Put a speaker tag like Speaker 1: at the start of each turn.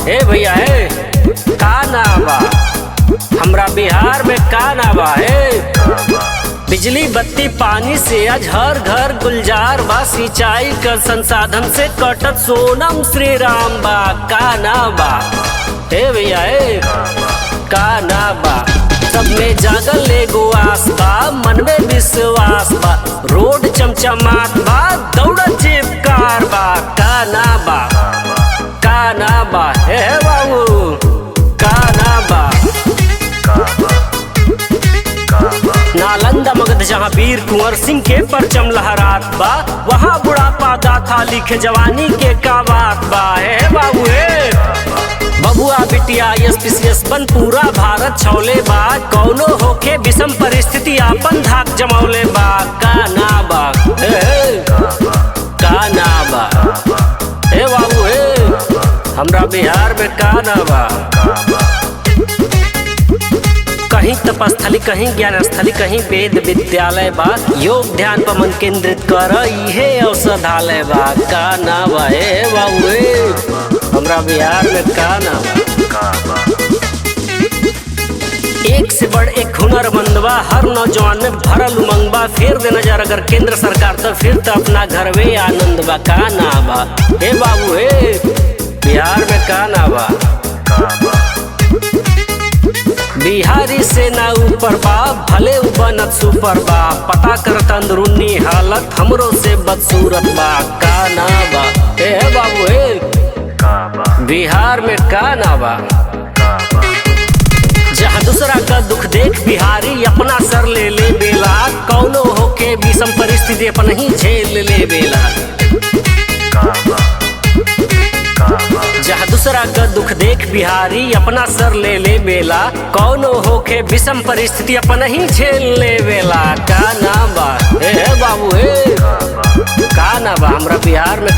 Speaker 1: ए भैया ए का ना बा हमरा बिहार में का ना बा ए बिजली बत्ती पानी से आज हर घर गुलजार बा सिंचाई कर संसाधन से कटत सोनम श्री राम बा का ना बा ए भैया ए का ना बा सब में जागल एगो आस बा मन में विश्वास बा रोड चमचमात बा दौड़त जेब कार बा का ना बा का ना बा हे हे बाबू का ना बा नालंदा मगध जहाँ वीर कुंवर सिंह के परचम लहरात बा वहाँ बुढ़ापा गाथा लिखे जवानी के का बात बा हे हे बाबू हे बबुआ बिटिया एस पी सी एस बन पूरा भारत छौले बा कौनो होके विषम परिस्थिति आपन धाक जमौले बा का ना बा हे हे का ना बा हे बाबू हे हमरा बिहार में का ना बा कहीं तपस्थली कहीं ज्ञान स्थली कहीं वेद विद्यालय बा योग ध्यान पर मन केंद्रित कर इहे औषधालय बा का ना बा हे बाबू हे हमरा बिहार में का ना बा एक से बढ़ एक हुनरमंद बा हर नौजवान में भरल उमंग बा फेर दे नजर अगर केंद्र सरकार तो फिर तो अपना घर में आनंद बा का ना बा हे बाबू हे बिहार में का ना बा बिहारी से ना ऊपर बा भले उ बनत सुपर बा पता करत अंदरूनी हालत हमरो से बदसूरत बा का ना बा ए हे बाबू हे बिहार में का ना बा जहाँ दूसरा का दुख देख बिहारी अपना सर ले ले बेला कौनो होके विषम परिस्थिति अपन ही झेल ले बेला जहाँ दूसरा का दुख देख बिहारी अपना सर ले ले बेला कौनो होके विषम परिस्थिति अपन ही झेल ले बेला का ना बा ए हे बाबू हे का ना बा हमरा बिहार में